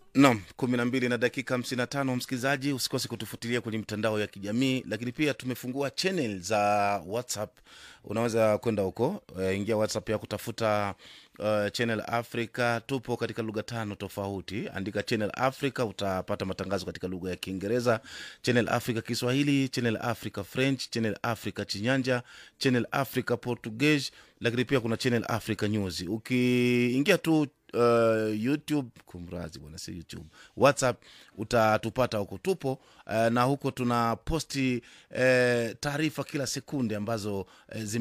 Naam, kumi na mbili na dakika hamsini na tano. Msikilizaji, usikose kutufuatilia kwenye mitandao ya kijamii, lakini pia tumefungua channel za WhatsApp. Unaweza kwenda huko, uh, ingia WhatsApp ya kutafuta uh, channel Africa. Tupo katika lugha tano tofauti, andika channel Africa, utapata matangazo katika lugha ya Kiingereza, channel Africa Kiswahili, channel Africa French, channel Africa Chinyanja, channel Africa Portuguese, lakini pia kuna channel Africa News. Ukiingia tu uh, youtube kumrazi bwana si youtube whatsapp utatupata huko tupo uh, na huko tuna posti uh, taarifa kila sekunde ambazo uh, zime